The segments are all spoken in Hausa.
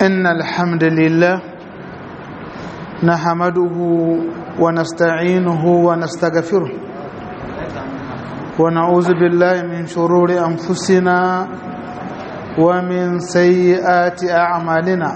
إن الحمد لله نحمده ونستعينه ونستغفره ونعوذ بالله من شرور أنفسنا ومن سيئات أعمالنا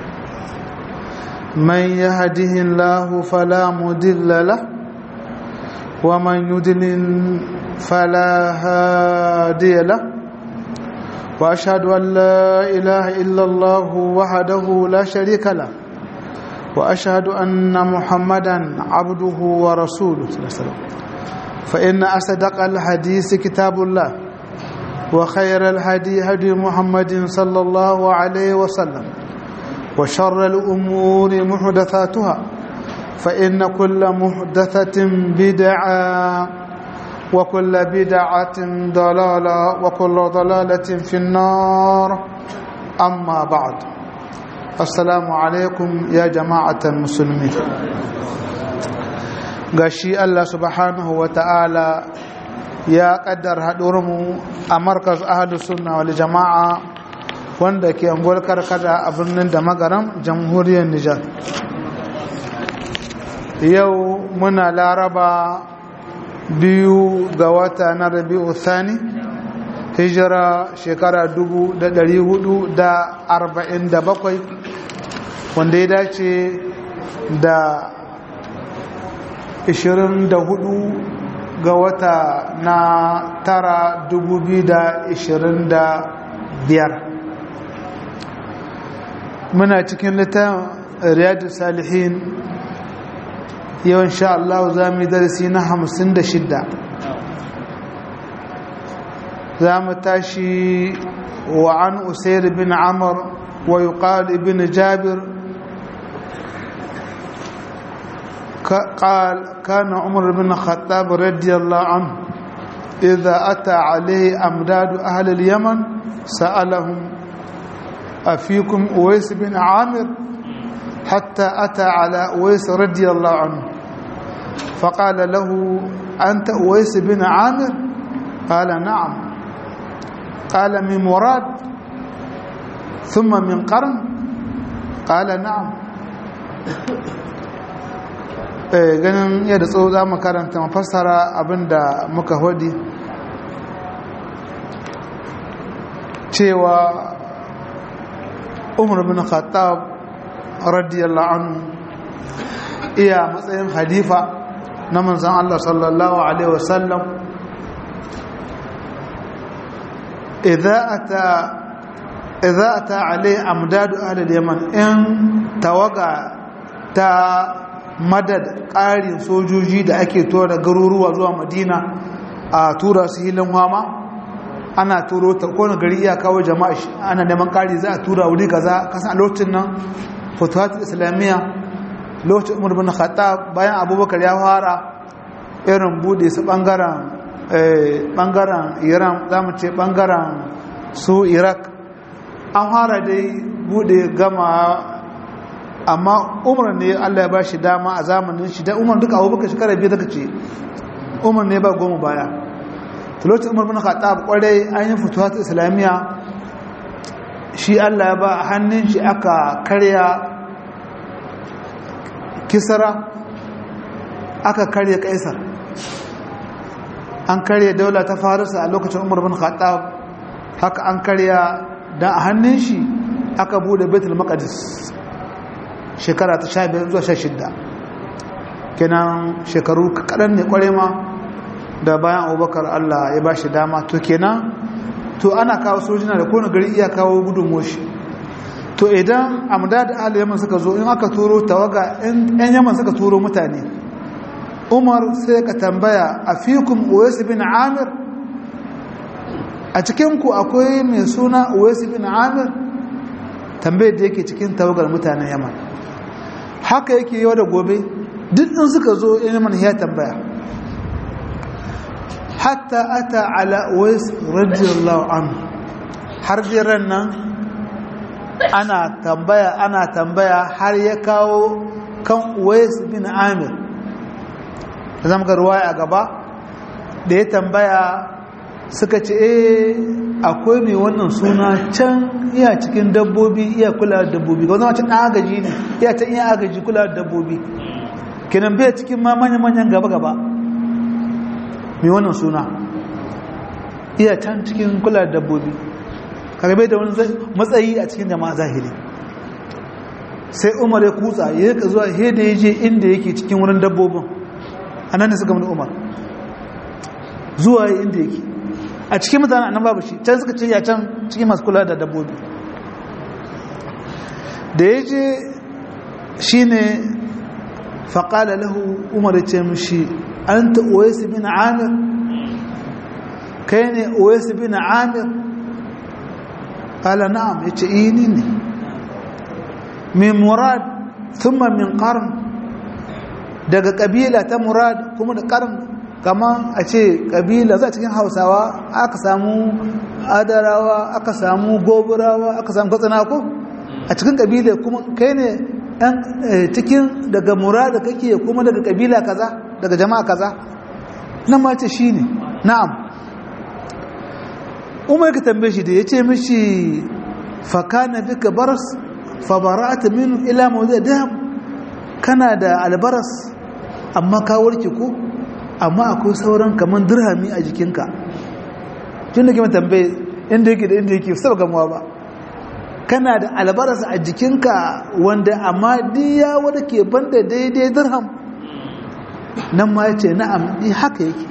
من يهده الله فلا مضل له ومن يضلل فلا هادي له واشهد ان لا اله الا الله وحده لا شريك له واشهد ان محمدا عبده ورسوله صلى الله عليه وسلم فان اصدق الحديث كتاب الله وخير الهدي هدي محمد صلى الله عليه وسلم وشر الامور محدثاتها فان كل محدثه بدعه وكل بدعة ضلالة وكل ضلالة في النار أما بعد السلام عليكم يا جماعة المسلمين gashi Allah subhanahu wa ta'ala ya kaddar haɗurmu a markaz ahadu sunna wal jama'a wanda ke angol karkada a birnin da magaram jamhuriyar Nijar yau muna laraba biyu ga wata na rabi'u thani hijira shekara dubu da dari hudu da arba'in da bakwai wanda ya dace da ishirin da hudu ga wata na tara dubu biyu da ishirin da biyar muna cikin littafin riyadu salihin yau insha Allah za mu yi darasi na hamsin da shidda za mu tashi wa an usair bin amur wa yuqal ibn jabir قال كان عمر بن الخطاب رضي الله عنه إذا أتى عليه أمداد أهل اليمن سألهم أفيكم أويس بن عامر حتى أتى على أويس رضي الله عنه فقال له أنت أويس بن عامر قال نعم قال من مراد ثم من قرن قال نعم ganin yadda tsawo za mu karanta mafassara abinda muka hodi cewa umar bin khattab radiyallahu anhu iya matsayin halifa na manzan Allah sallallahu alaihi wasallam idza ata idza ata alai amdadu ahli yaman in tawaga ta madad ƙarin sojoji da ake tura garuruwa zuwa madina a tura su hilin hama ana turo ta kone gari iya kawo jama'a ana neman ƙari za a tura wuri kaza kasan a lokacin nan fatuhat islamiyya lokacin umar bin khattab bayan abubakar ya fara irin bude su bangaren bangaren iran zamu ce bangaren su iraq an fara dai bude gama amma umar ne allah ya ba shi dama a zamanin shi da umar duka abubakar shekara biyu daga ce umar ne ba goma baya lokacin umar bin khattab kwarai an yi fatuhat islamiyya shi allah ya ba a hannun shi aka karya kisara aka karya kaisar an karya daula ta farisa a lokacin umar bin khattab haka an karya da a hannun shi aka bude betul maqdis shekara ta 15 zuwa 16 kenan shekaru kaɗan ne kware ma da bayan abubakar allah ya ba shi dama to kenan to ana kawo sojina da kone gari iya kawo gudun shi to idan amda da ahli yaman suka zo in aka turo tawaga yan yaman suka turo mutane umar sai ka tambaya a fikun uwais bin amir a cikinku akwai mai suna uwais bin amir tambayar da yake cikin tawagar mutanen yaman haka yake yau da gobe duk in suka zo yan yaman ya tambaya hatta ata ala uwais radiyallahu anhu har jiran nan ana tambaya ana tambaya har ya kawo kan Uwais bin Amir zama ga ruwaya a gaba da ya tambaya suka ce eh akwai mai wannan suna can iya cikin dabbobi iya kula da dabbobi ga wani ɗan agaji ne iya ta iya agaji kula da dabbobi kenan bai cikin ma manya-manyan gaba-gaba mai wannan suna iya can cikin kula da dabbobi kaga bai da wani matsayi a cikin jama'a zahiri sai umar ya kutsa ya yi zuwa da ya je inda yake cikin wurin dabbobin a nan da suka mani umar zuwa inda yake a cikin mutane a nan babu shi can suka ce ya can cikin masu kula da dabbobi da ya je shi ne faƙala lahu umar ya ce mishi an ta oyesu bin amir kai ne oyesu bin amir ƙala na'am ya ce ini ne min murad thumma min qarn daga kabila ta murad kuma da qarn kama a ce kabila za cikin hausawa aka samu adarawa aka samu goburawa aka samu katsina ko a cikin kabila kuma kai ne ɗan cikin daga murad kake kuma daga kabila kaza daga jama'a kaza nan ma ce shine na'am umar ka tambaye shi da ya ce mishi fakana duka baras fabara'ata minu ila mawdi dam kana da albaras amma ka warke ko amma akwai sauran kaman dirhami a jikinka tun da kima tambaye inda yake da inda yake saba gamuwa ba kana da albaras a jikinka wanda amma diya wanda ke banda daidai dirham nan ma yace na'am di haka yake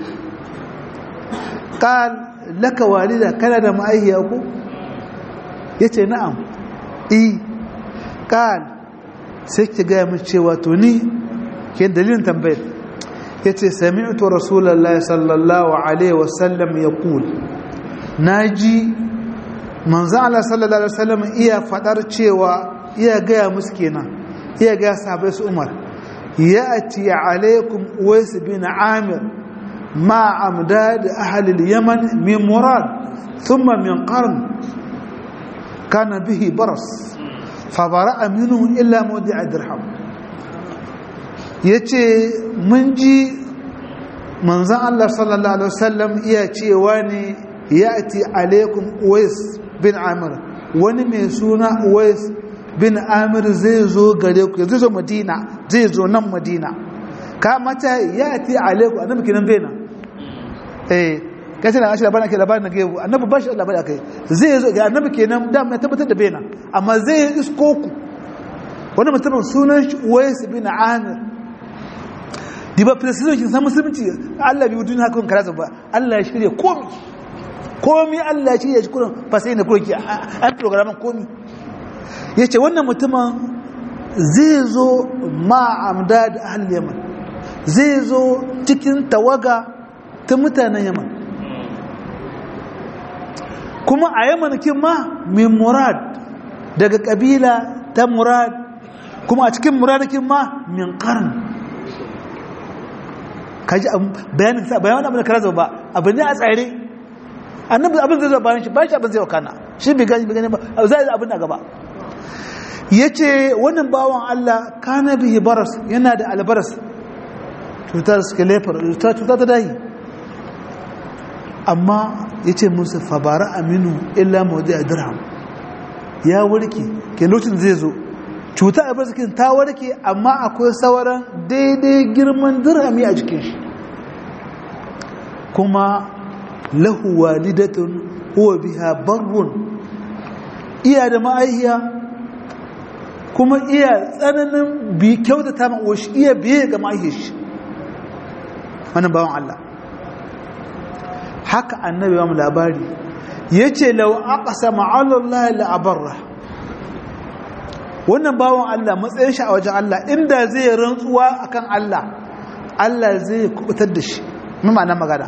qal laka walida kana da ma'aihiya ko yace na'am eh qal sai ki ga mu cewa to ni ke dalilin tambayar yace sami'tu rasulullahi sallallahu alaihi wasallam yaqul naji manzo Allah sallallahu alaihi wasallam iya fadar cewa iya ga musu kenan iya ga sahabbai su Umar ya'ti alaikum Uwais bin Amir ma amdad ahli al-Yaman min Murad thumma min Qarn kana bihi baras fabara aminu illa mawdi a dirham ya ce mun ji manzan Allah sallallahu Alaihi wasallam iya cewa ne ya ati alaikum uwais bin amir wani mai suna uwais bin amir zai zo gare ku zai zo madina zai zo nan madina ka mata ya ati alaikum annabi kinan bena eh kace na ashi labarin ake labarin na gebu annabi ba shi labarin akai zai zo ga annabi kenan da mai tabbatar da bena amma zai isko ku wani mutumin sunan shi Uwais bin Amir diba precision kin san musulunci Allah bi duniya haka karaza ba Allah ya shirye komi komi Allah ya shirye shi kurin fa sai ne kurin ki an programin komi yace wannan mutumin zai zo ma amdad ahli yaman zai zo cikin tawaga ta mutanen yaman kuma a yamanikin ma min murad daga kabila ta murad kuma a cikin muradakin ma min karn kaji bayanin sa bayanin abin da kara zaba abin ne a tsare annabi abin zai zaba bayan shi bayan shi abin zai wakana shi bai gani bai gani ba zai zai abin a gaba yace wannan bawan Allah kana bihi baras yana da albaras cutar skeletor cutar ta dahi amma ya ce musu fabara aminu illa mawadi a dirham ya warke ke lokacin zai zo cuta a barzikin ta warke amma akwai sauran daidai girman dirhami a jikin shi kuma lahu walidatun huwa biha barrun iya da ma'aihiya kuma iya tsananin bi kyautata ma'uwa iya biye ga ma'aihiyar shi wannan bawan Allah haka annabi wa labari yace law aqsama ala Allah la abarra wannan bawon Allah matsayin shi a wajen Allah inda zai rantsuwa akan Allah Allah zai kubutar da shi mu ma'ana magana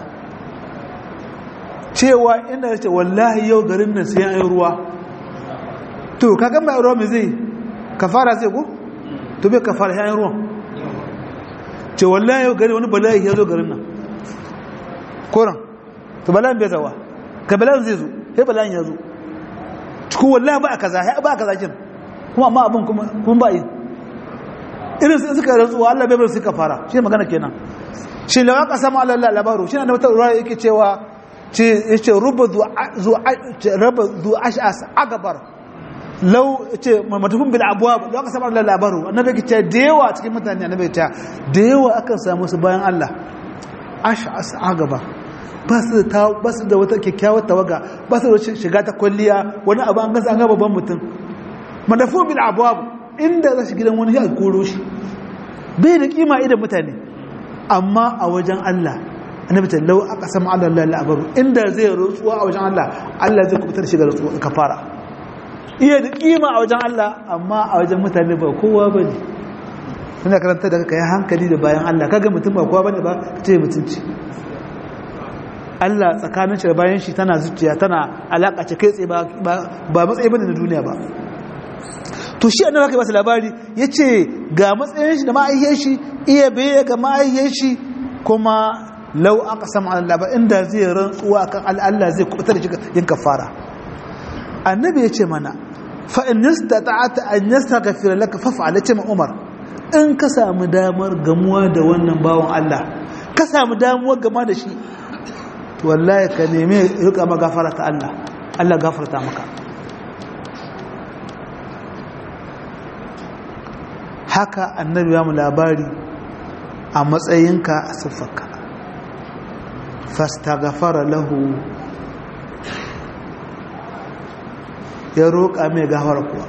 cewa inda yace wallahi yau garin nan sai an ruwa to kaga mai ruwa me zai kafara zai ko to bai kafara sai an ruwa ce wallahi yau gari wani bala'i ya zo garin nan koran to bala'in bai zawa ka bala'in zai zo sai bala'in ya zo cikin wallahi ba a kaza ya ba a kaza kin kuma amma abin kuma ba yi irin su suka rantsuwa Allah bai bar su ka fara shi magana kenan shi lawa ka samu Allah labaru shi na da wata ruwa yake cewa ce yace ruba zu raba zu ash'as agabar lau ce matufin bil abwab lau aka samu Allah labaru annabi ke ce da yawa cikin mutane annabi ta da yawa akan samu su bayan Allah ash'as agabar ba su da ba su da wata kyakkyawar tawaga ba su da shiga ta kwalliya wani abu an gasa an ga babban mutum madafu bil abwab inda za shi gidan wani ya koro shi bai da kima idan mutane amma a wajen Allah annabi ta lau aka samu Allah la labaru inda zai rutsuwa a wajen Allah Allah zai kubutar shi ga rutsuwa kafara iya da kima a wajen Allah amma a wajen mutane ba kowa bane ina karanta da kai hankali da bayan Allah kaga mutum ba kowa bane ba kace mutunci Allah tsakanin shi da bayan shi tana zuciya tana alaka ce kai tsaye ba ba matsayi bane na duniya ba to shi annabi aka ba su labari yace ga matsayin shi da ma'ayyar shi iya baye ga ma'ayyar shi kuma lau aka sama Allah ba inda zai rantsuwa kan Allah zai kubutar da yin kafara annabi yace mana fa in istata'ata an yastaghfira laka faf'al yace ma Umar in ka samu damar gamuwa da wannan bawon Allah ka samu damuwar gama da shi to wallahi ka nemi rika magafara ta Allah Allah gafarta maka haka annabi ya mu labari a matsayinka a siffarka fastaghfara lahu ya roƙa mai gafara kuwa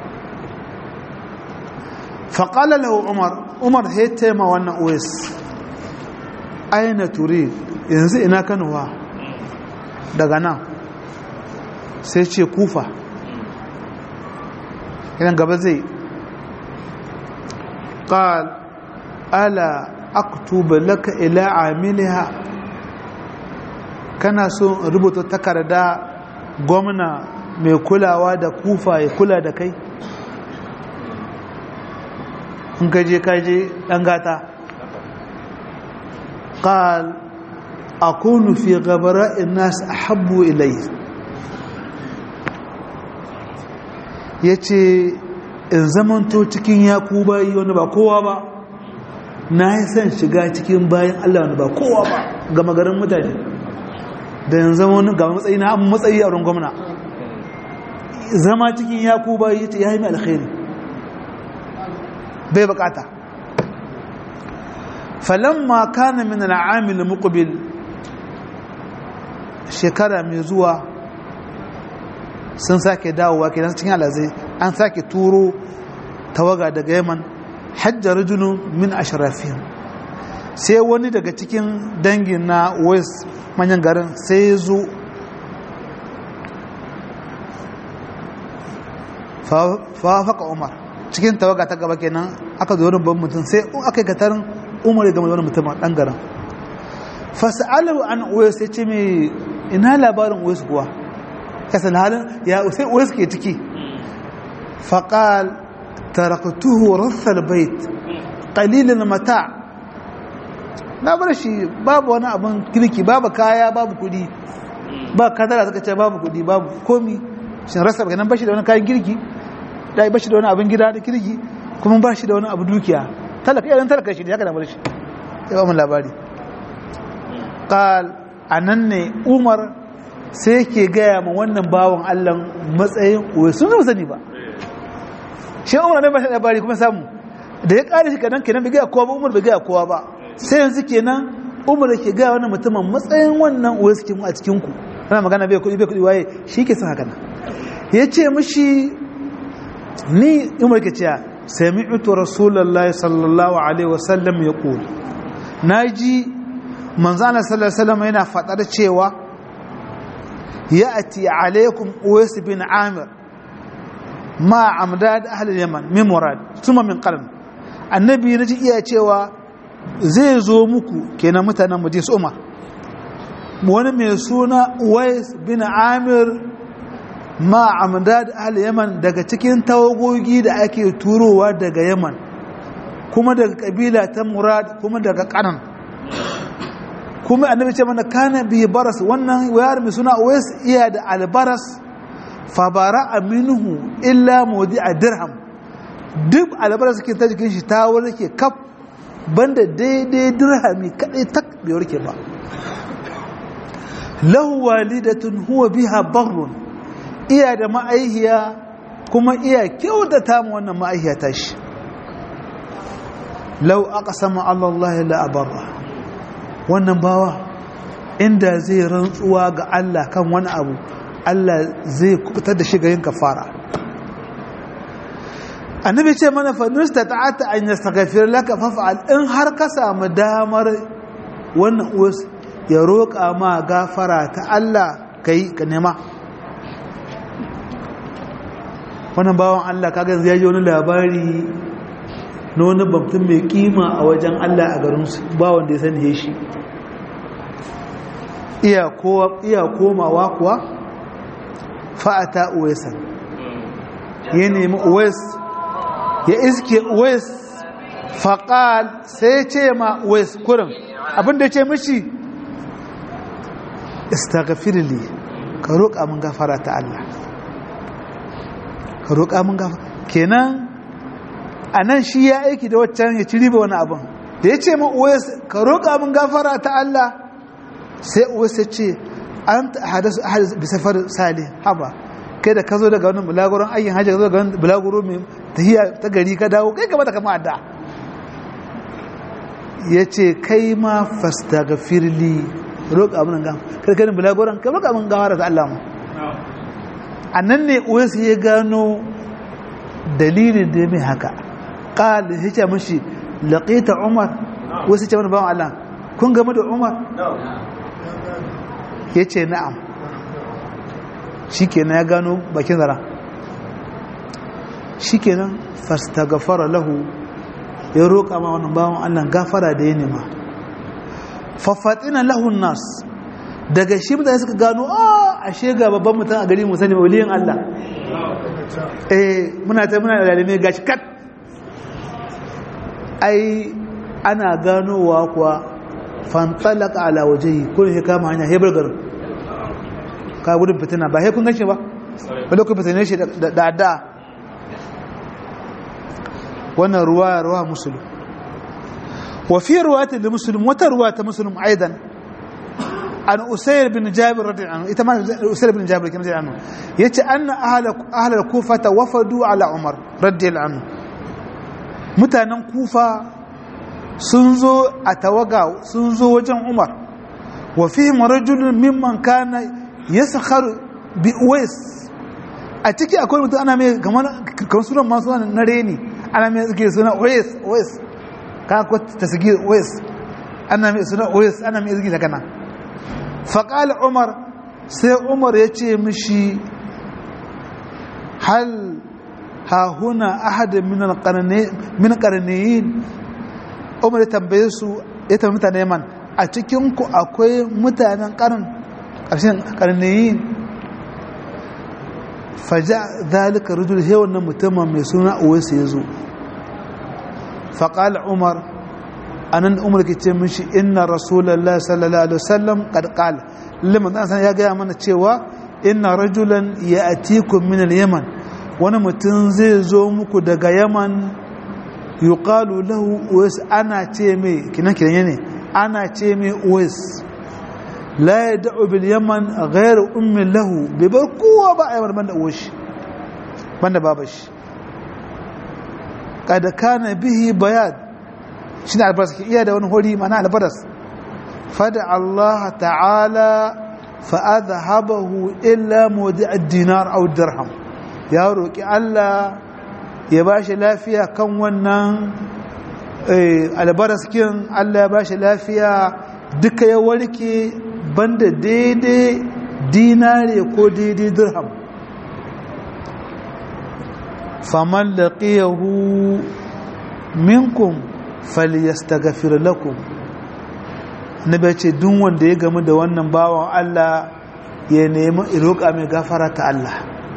faƙala lahu umar umar ya taima wannan uwais aina turi yanzu ina kanuwa daga nan sai ce kufa idan gaba zai قال ألا أكتب لك إلى عاملها kana so in rubuta takarda gwamna mai kulawa da kufa ya kula da kai in kaje kaje ɗan gata ƙal akunu fi gabara nas ahabbu ilai ya ce in zamanto cikin yaku bayi wani ba kowa ba na yi son shiga cikin bayan Allah wani ba kowa ba ga magarin mutane da yanzu zama wani ga matsayi na an matsayi a wurin gwamna zama cikin yaku bayi ya yi mai alkhairi bai bukata falamma kana min al'amil muqbil shekara mai zuwa sun sake dawowa kenan cikin alazai an sake turo tawaga daga yaman hajjar rajulun min ashrafihim sai wani daga cikin dangin na west manyan garin sai ya zo fafaka umar cikin tawaga ta gaba kenan aka zo wani ban mutum sai aka yi katarin umar ya gama da wani mutum a ɗan garin fasa'alar an west ya ce mai ina labarin west kuwa kasan halin ya sai west ke ciki faƙal taraktuhu rassal bait qalilin mata na bar shi babu wani abin kirki babu kaya babu kudi ba kadara suka ce babu kudi babu komi shin rasa ba nan bashi da wani kayan kirki da bashi da wani abin gida da kirki kuma bashi da wani abu dukiya talaka idan talaka shi ne haka da bar shi ya ba mu labari qal anan ne umar sai yake gaya ma wannan bawan Allah matsayin uwe sun zama sani ba shi umar ne ba shi labari kuma samu da ya kare shi kadan kenan bai gaya kowa ba umar bai gaya kowa ba sai yanzu kenan umar ke gaya wannan mutumin matsayin wannan uwe suke mu a cikin ku ana magana bai kudi bai kudi waye shi ke son haka nan ya ce mishi ni umar ke cewa sami'tu rasulullahi sallallahu alaihi wasallam yaqul naji manzo Allah sallallahu alaihi wasallam yana fadar cewa ya'ti alaikum uwais bin amir ma amdad ahli yaman min murad thumma min qarn annabi naji iya cewa zai zo muku kenan mutanen majlis umar wani mai suna uwais bin amir ma amdad ahli yaman daga cikin tawagogi da ake turowa daga yaman kuma daga kabila ta murad kuma daga kanan kuma annabi ce mana kana bi baras wannan wayar mai suna uwais iya da albaras fa bara minhu illa mawdi'a dirham duk albaras ke ta jikin shi ta warke kaf banda daidai dirhami kadai tak bai warke ba lahu walidatun huwa biha barrun iya da ma'aihiya kuma iya kyautata mu wannan ma'aihiya tashi lau aqsama Allah la abarra wannan bawa inda zai rantsuwa ga Allah kan wani abu Allah zai kubutar da shi ga yin kafara annabi ce mana fa nustata'ata an yastaghfir laka faf'al in har ka samu damar wannan uwas ya roƙa ma gafara ta Allah kai ka nema wannan bawan Allah kaga yanzu ya ji wani labari na wani babtun mai kima a wajen Allah a garinsu ba wanda ya sani ya shi iya komawa kuwa fa'ata uwesan ya nemi uwes ya iske uwes faƙal sai ce ma uwes kurin abinda ce mishi istagfirli ka roƙa mun gafara ta Allah ka roƙa mun gafara kenan a nan shi ya aiki da waccan ya ci riba wani abin da ya ce ma uwes ka roƙa mun gafara ta Allah sai uwes ya ce an hadasu ahadis bi safar sali haba kai da ka zo daga wani bulaguron ayyin hajji ka zo daga wani bulaguro mai tahiya ta gari ka dawo kai gaba da kama adda ya ce kai ma fastagfirli roƙa mun gafara kai kai bulaguron kai roƙa mun gafara ta Allah mu a nan ne uwes ya gano dalilin da ya mai haka ƙali ya ce mashi laƙita umar wasu ce wani bawan Allah kun game da umar ya ce na'am shi kenan ya gano bakin zara shi kenan fasta gafara lahu ya roƙa ma wani bawan Allah gafara da ya nema faffatina lahun nas daga shi mutane suka gano a ashe ga babban mutum a gari musani waliyin Allah eh muna ta muna da lalime gashi kat ai ana ganowa kuwa fantalaka ala wajehi ko ne kama hanya hebar garin ka gudun fitina ba he kun ganshi ba wanda kun fitine shi da adda wannan ruwa ruwa musulun wa fi ruwati da musulun wata ruwa ta musulun aidan an usayr bin jabir radiyallahu anhu ita ma usayr bin jabir kin radiyallahu anhu yace anna ahla ahla kufa wafadu ala umar radiyallahu anhu mutanen kufa sun zo a tawaga sun zo wajen umar wa fihim rajulun mimman kana yaskhar bi uwais a ciki akwai mutum ana mai kamar kamar sunan masu na reni ana mai suke suna uwais uwais ka ko tasgir uwais ana mai suna uwais ana mai suke kana faqala umar sai umar ya ce mishi hal ha huna ahad min alqarni min qarniyin umar ya tambaye su ya tambaye mutane man a cikin ku akwai mutanen karin ƙarshen karniyin faja zalika rujul he wannan mutumin mai suna uwaisu ya zo faƙal umar anan umar ke ce mishi inna rasulallah sallallahu alaihi wasallam qad qala liman dan san ya gaya mana cewa inna rajulan ya'tikum min al-yaman wani mutum zai zo muku daga yaman yuqalu lahu uwais ana ce mai kinan kinan ne ana ce mai uwais la yad'u bil yaman ghayr ummi lahu bai bar kowa ba a yaman banda uwashi banda babashi kada kana bihi bayad shine albaras ke iya da wani hori mana albaras fada Allah ta'ala fa adhabahu illa mawdi' ad-dinar aw dirham ya roki Allah ya bashi lafiya kan wannan albaras kin Allah ya bashi lafiya duka ya warke banda daidai dinare ko daidai dirham faman laqiyahu minkum falyastaghfir lakum nabi ce duk wanda ya gamu da wannan bawan Allah ya nemi iroka mai gafara ta Allah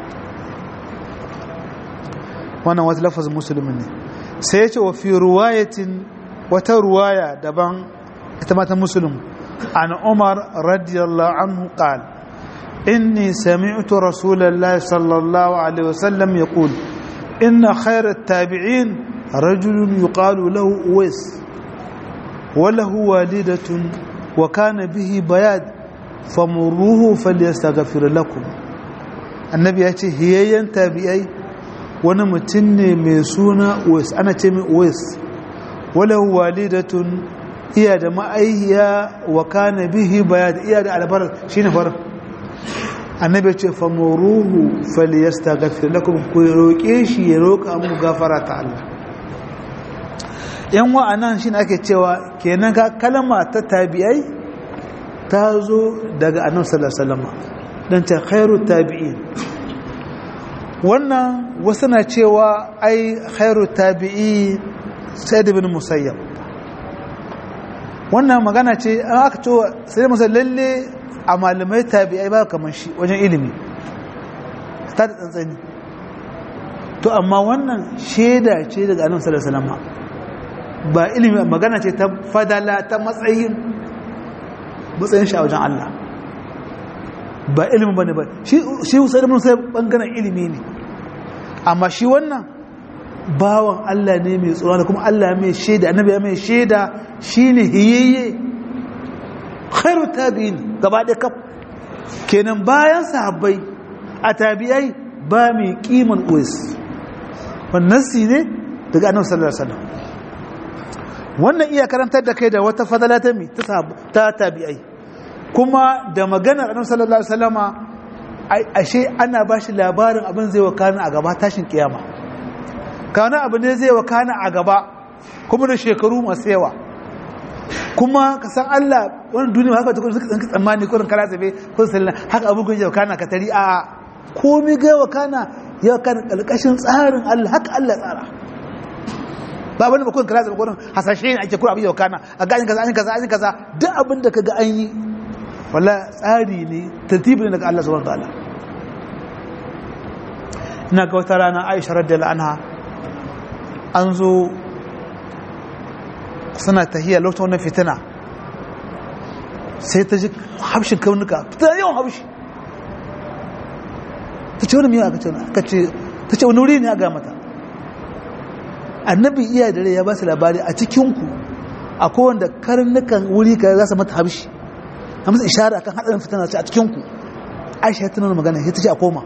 wannan wata lafazin musulmi ne sai ya ce wa fi ruwayatin wata ruwaya daban ita mata musulmi an umar radiyallahu anhu qal inni sami'tu rasulullahi sallallahu alaihi wasallam yaqul inna khayrat tabi'in rajulun yuqalu lahu uwais وله والدة وكان به بياد famuruhu falyastaghfir lakum annabi ya ce hiyayyen tabi'ai wani mutum ne mai suna Uwais ana ce mai Uwais wala walidatun iya da ma'aihiya wa kana bihi bayad iya da albar shine far annabi ya ce famuruhu falyastaghfir lakum ku roke shi ya roka muku gafara ta Allah yan wa'anan shine ake cewa kenan ga kalma ta tabi'ai ta zo daga annabi sallallahu alaihi wasallam dan ta khairu tabi'in wannan wasu na cewa ai khairu tabi'i sayyid ibn musayyab wannan magana ce an aka ce sai musa lalle a malamai tabi'ai ba kamar shi wajen ilimi ta da tsantsani to amma wannan shaida ce daga annabi sallallahu alaihi wasallam ba ilimi magana ce ta fadala ta matsayin matsayin shi a wajen Allah ba ilimin bane ba shi shi sai mun sai bangaren ilimi ne amma shi wannan bawan Allah ne mai tsoro da kuma Allah mai shaida annabi ya mai shaida shine hiyayye khairu tabi'in gaba da kaf kenan bayan sahabbai a tabi'ai ba mai kiman uwais wannan si ne daga annabi sallallahu alaihi wasallam wannan iya karantar da kai da wata fadala ta mi ta tabi'ai kuma da maganar annabi sallallahu alaihi wasallama ashe ana bashi labarin abin zai wakana a gaba tashin kiyama kana abu ne zai wakana a gaba kuma da shekaru masu yawa kuma ka san Allah wani duniya haka tukun suka tsanki tsammani kurin kala tsabe kun sallan haka abu kun wakana ka tari a komai ga wakana ya wakana kalkashin tsarin Allah haka Allah tsara ba wani bakon kala tsabe kurin hasashe ne ake kura abin wakana a ga an kaza an kaza an kaza duk abin da kaga an yi wala tsari ne tartibi ne daga Allah subhanahu wataala ina ga wata rana Aisha radiyallahu anha an zo suna tahiyya lokacin wannan fitina sai ta ji habshin kaunuka fitina yawan habshi ta ce wani miya aka ce aka ce ta ce wani wuri ne a ga mata annabi iya dare ya ba su labari a cikinku a kowanda karnukan wuri ka za su mata habshi a masa ishara kan haɗarin fitina ce a cikinku aisha ta nuna magana ta ce a koma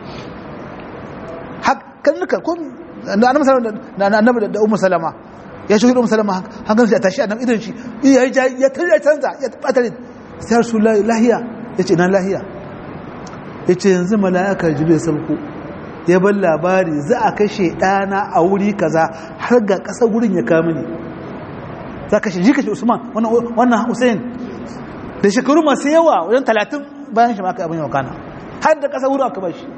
karnuka komi da annabi da umar salama ya shi umar salama hankali shi a tashi annabi idan shi ya ya tarya canza ya tabbatar sai rasu lahiya ya ce na lahiya ya ce yanzu mala'aka jibril sauko ya bar labari za a kashe ɗana a wuri kaza har ga ƙasar wurin ya kama ne za ka shi kashe usman wannan hussein da shekaru masu yawa wajen talatin bayan shi maka abin yau kana har da ƙasar wurin aka ba shi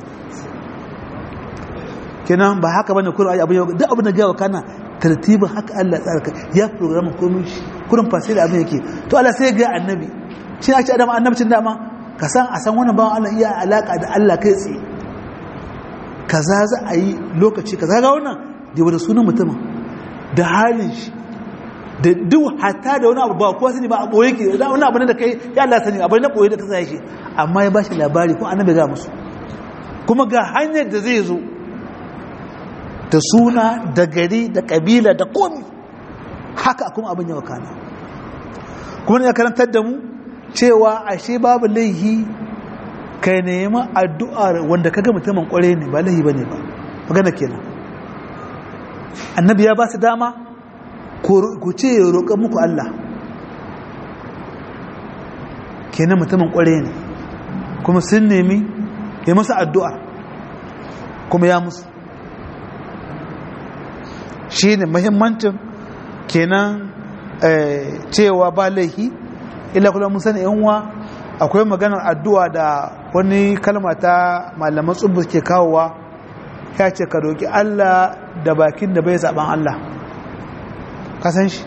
kenan ba haka bane kurin abin yau duk abin da gawa kana tartibin haka Allah tsara ya programa komai shi kurin fasili abin yake to Allah sai ga annabi shi ne ake adam annabcin dama ka san a san wannan bawan Allah iya alaka da Allah kai tsaye kaza za a yi lokaci kaza ga wannan da wani sunan mutumin da halin shi da duk hatta da wani abu ba kowa sani ba a boye ke da wani abu ne da kai ya Allah sani abu na boye da ta sa shi amma ya bashi labari ko annabi ga musu kuma ga hanyar da zai zo da suna da gari da kabila da komi haka kuma abin yawa kana kuma ne ya karantar da mu cewa ashe babu laihi ka nemi addu'ar wanda kaga mutumin kware ne ba laihi bane ba magana kenan annabi ya ba su dama ku ce ya roƙa muku Allah kenan mutumin kware ne kuma sun nemi ya musu addu'a kuma ya musu shi ne mahimmancin kenan cewa ba laihi ila kula mun sani yanwa akwai maganar addu'a da wani kalma ta malaman tsubu ke kawowa ya ce ka roƙi Allah da bakin da bai zaɓen Allah kasan shi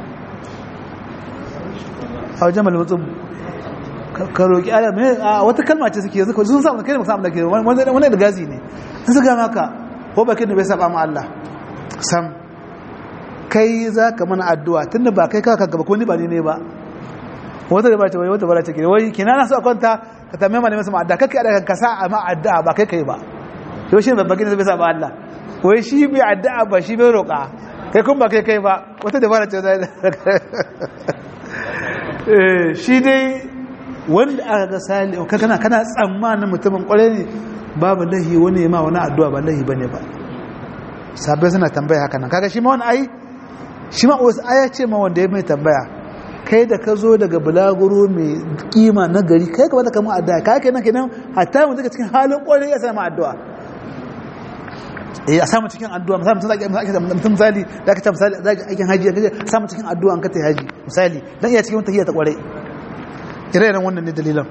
a wajen malaman tsubu ka roƙi Allah a wata kalma ce suke yanzu sun samu kai da musamman da ke wani da gazi ne sun suka maka ko bakin da bai zaɓa ma Allah sam kai za ka mana addu'a tun da ba kai kaka gaba ko ni ba ni ne ba wata da ba ta wai wata bara take wai kina na so kwanta ka tambaye malamin sama addu'a kake da ka sa amma addu'a ba kai kai ba to shi babban gina bai sa ba Allah wai shi bai addu'a ba shi bai roƙa kai kun ba kai kai ba wata da bara ce zai eh shi dai wanda aka ga sali ka kana kana tsammanin mutumin kwarai ne babu lahi wani ma wani addu'a ba lahi bane ba sabai suna tambaya haka nan kaga shi ma wani ai shi ma wasu aya ce ma wanda ya mai tambaya kai da ka zo daga bulaguro mai kima na gari kai ka bada kama addu'a kai kenan kenan hatta mu daga cikin halin kwarai ya sama addu'a eh a samu cikin addu'a misali mutum zaki mutum misali zaka ta misali zaki aikin haji kaje samu cikin addu'a an ka ta haji misali dan iya cikin tahiyya ta kwarai ire-iren wannan ne dalilan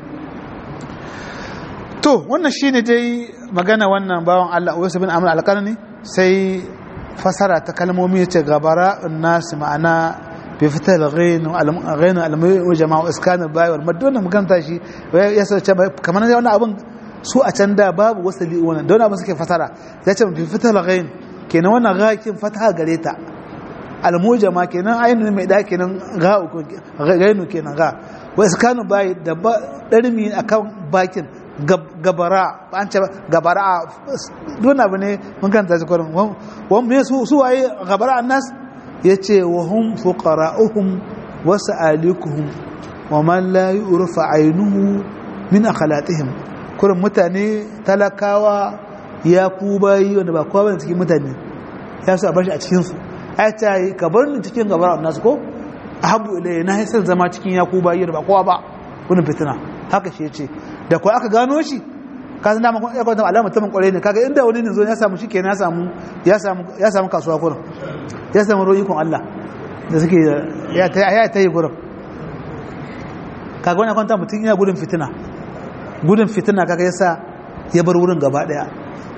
to wannan shine dai magana wannan bawan Allah Uwais bin Amr al-Qarni sai fasara ta kalmomi yace gabara nas ma'ana bi fital ghain ghain al-mai wa jama'u iskan al-bai wal mad wannan magana shi ya sace kamar wannan abun su a can da babu wasali wannan don abin suke fasara yace bi fital ghain kenan wannan ghakin fataha gare ta al-mujama kenan ainihin mai da kenan ga gainu kenan ga wa iskanu bai da darmi akan bakin gabara an ce gabara don abu ne mun kan ta kwarin wani me su su waye gabara annas ya ce wa hun fuqara'uhum wa sa'alikuhum wa man la yurfa ainuhu min akhlaqihim kurin mutane talakawa ya ku bayi wanda ba kowa bane cikin mutane ya su a bashi a cikin su ai ta yi ka bar ni cikin gabara annas ko ahabu ilayya na haisar zama cikin ya ku bayi da ba kowa ba wani fitina haka shi ce da kuwa aka gano shi ka san dama ya kwanta alama mutumin kwarai ne kaga inda wani ne zo ya samu shi kenan ya samu ya samu ya samu kasuwa kurin ya samu royikon Allah da suke ya ta ya ta yi gurin kaga wani kwanta mutum yana gudun fitina gudun fitina kaga yasa ya bar wurin gaba daya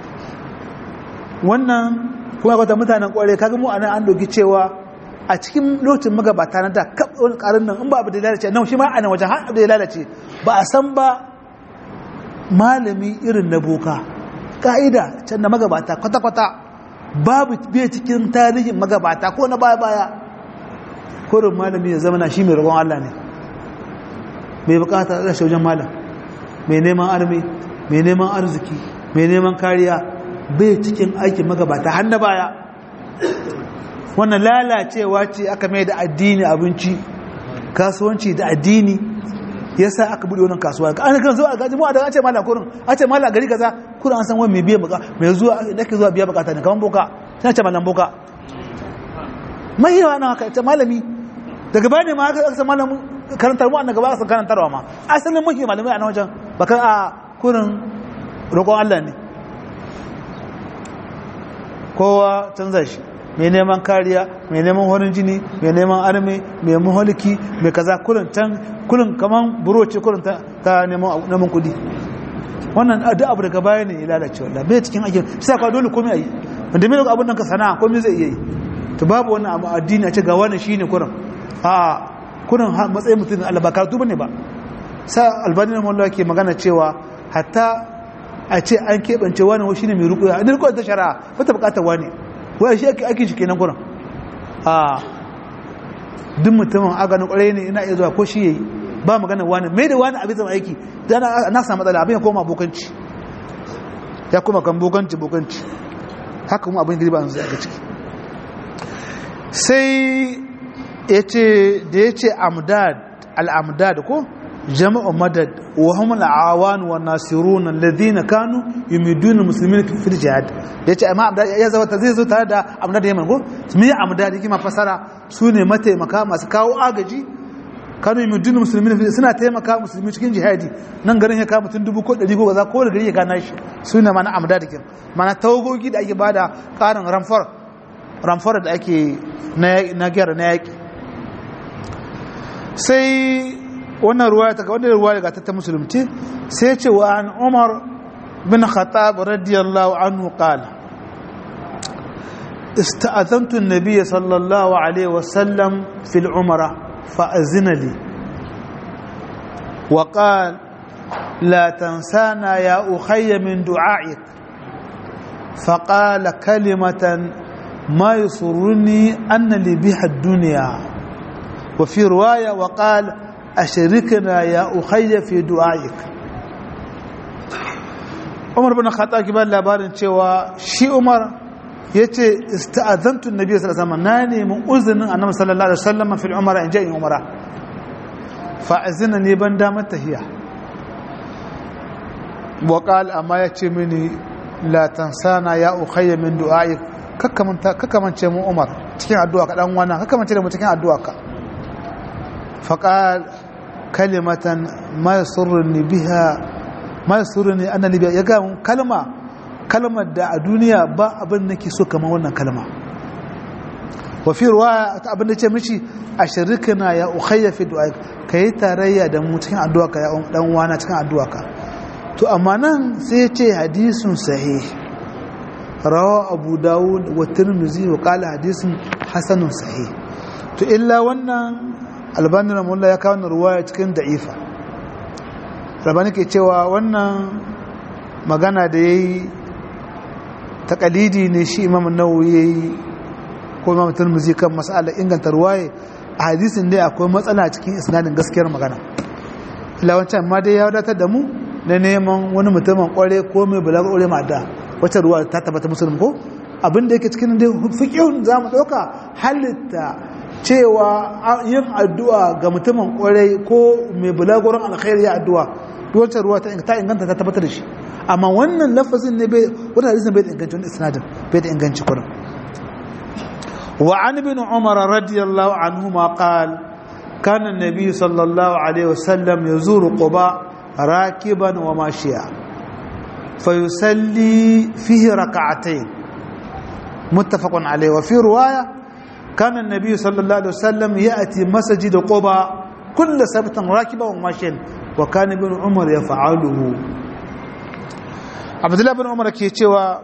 wannan kuma kwanta mutanen kwarai kaga mu anan an dogi cewa a cikin lokacin magabata na da kap wani karin nan in ba abu da lalace nan shi ma a nan wajen har abu da lalace ba a san ba malami irin na boka ka'ida can da magabata kwata-kwata babu bai cikin tarihin magabata ko na baya-baya kurin malami ya zama na shi mai rabon Allah ne mai bukata rashe wajen malam mai neman armi mai neman arziki mai neman kariya bai cikin aikin magabata har na baya wannan lalacewa ce aka mai da addini abinci kasuwanci da addini yasa aka bude wannan kasuwa an kan zo a gaji mu a da ce mallam kurin a ce mallam gari kaza kurin an san wani mai biya baka mai zuwa nake zuwa biya bukata ne kaman boka sai ce mallam boka mai yawa na haka ce malami daga bane ma aka san mallam karantar mu annaka ba san karantarwa ma asalin muke malamai a nan wajen baka a kurin roƙon Allah ne kowa canza shi mai neman kariya mai neman horin jini mai neman arme mai maholiki mai kaza kullun can kullun kaman buroce kullun ta neman kudi wannan duk abu daga baya ne ya lalace wallah bai cikin aikin sai ka dole komai ayi wanda mai abun nan ka sana'a komai zai iya yi to babu wannan abu addini a ce ga wannan shine kurin a kurin matsayin mutum Allah ba karatu bane ba sa albani na mawalla ke magana cewa hatta a ce an keɓance wani shine mai rukuya a dirkuwa ta shari'a wata bukatar wani wai shi ake ake shi kenan gurin a duk mutumin aganin kwarai ne ina iya zuwa ko shi yayi ba magana wani mai da wani abin zama aiki dan na samu matsala abin ya koma bokanci ya koma kan bokanci bokanci haka kuma abin da ba zai aka ciki sai ya ce da ya ce amdad al-amdad ko jama'u madad wa hum al-awan wa nasirun alladhina kanu yumiduna muslimin fi jihad yace amma ya zama zai zo tare da amdad yaman ko me amdad yake ma fasara sune mataimaka masu kawo agaji kanu yumiduna muslimin suna taimaka musulmi cikin jihadi nan garin ya kawo mutum dubu ko ɗari ko za ko da gari ya gana shi sune mana amdad kin mana tawagogi da ake bada karin ramfar ramfar da ake na gyara na yaki sai wannan ruwaya ta wannan ruwaya ga ta musulunci sai ce wa an Umar bin Khattab radiyallahu anhu qala استأذنت النبي صلى الله عليه وسلم في العمرة فأذن لي وقال لا تنسانا يا أخي من دعائك فقال كلمة ما يسرني أن لي بها الدنيا وفي رواية وقال أشركنا يا أخي في دعائك عمر بن الخطاب كبار labarin cewa shi Umar yace ista'azantu annabi sallallahu alaihi wasallam nani mun uzinin annabi sallallahu alaihi wasallam fil umra in ja'i umra fa'azina ne ban damar tahiya waƙal amma ya ce mini latansana ya ukhayya min du'a'i kakamance mu umar cikin addu'a ka dan wana kakamance da mu cikin addu'a ka faqal kalimatan ma yasurruni biha ma yasurruni anna li ya ga kalma kalmar da a duniya ba abin nake so kamar wannan kalma wa fi ruwaya ta abin da ce mishi ashrikna ya ukhayya fi du'a'i kai tarayya da mu cikin addu'a ka ya dan wana cikin addu'a ka to amma nan sai ya ce hadisun sahih rawa abu dawud wa tirmizi wa kala hadisun hasanun sahih to illa wannan albani ramullah ya kawo ruwaya cikin da'ifa albani ke cewa wannan magana da ya yi takalidi ne shi imam nawawi ya yi ko imam tirmizi kan masala inganta ruwaya a hadisin dai akwai matsala cikin isnadin gaskiyar magana illa wancan ma dai ya wadatar da mu na neman wani mutumin kware ko mai balaga kware ma da wacce ruwa ta tabbata musulun ko abin da yake cikin da fiqhun za mu ɗauka halitta cewa yin addu'a ga mutumin kware ko mai balagoran alkhairi ya addu'a wacce ruwa ta inganta ta tabbatar da shi amma wannan lafazin ne bai wannan hadisin bai da inganci wannan isnadin bai da inganci kurin wa an ibn umar radiyallahu anhu ma qala kana an-nabi sallallahu alaihi wasallam yazuru quba راكبا وماشيا فيصلي فيه ركعتين متفق عليه وفي رواية كان النبي صلى الله عليه وسلم يأتي مسجد قباء كل سبت راكبا وماشيا وكان ابن عمر يفعله عبد الله بن عمر كي cewa